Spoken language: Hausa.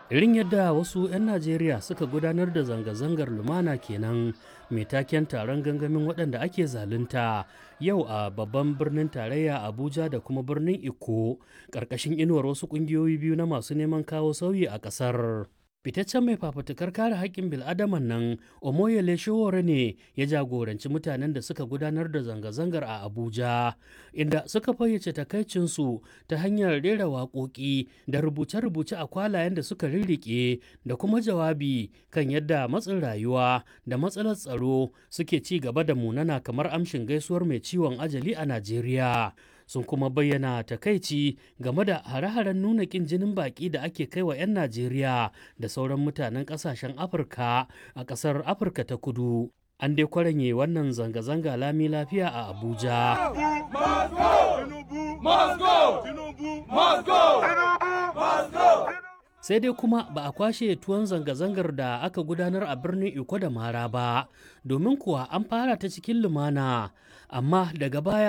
irin yadda wasu 'yan najeriya suka gudanar da zanga-zangar lumana kenan mai taken taron gangamin waɗanda ake zalunta yau a babban birnin tarayya abuja da kuma birnin iko ƙarƙashin inuwar wasu ƙungiyoyi biyu na masu neman kawo sauyi a ƙasar fitaccen mai fafutukar kare haƙƙin bil'adaman nan omoyele showore ne ya jagoranci mutanen da suka gudanar da zanga-zangar a abuja inda suka fayyace takaicinsu ta hanyar rera waƙoƙi da rubuce-rubuce a kwalayen da suka rirriƙe da kuma jawabi kan yadda matsin rayuwa da matsalar tsaro suke ci gaba da munana kamar amshin gaisuwar mai ciwon ajali a najeriya sun kuma bayyana takaici game da hare-haren nuna kin jinin baki da ake kai wa 'yan Najeriya da sauran mutanen kasashen Afirka a ƙasar Afirka ta kudu. An dai kwaranye wannan zanga-zanga lami lafiya a Abuja. sai dai kuma ba a kwashe tuwon zanga-zangar da aka gudanar a birnin iko da mara ba domin kuwa an fara ta cikin lumana amma daga baya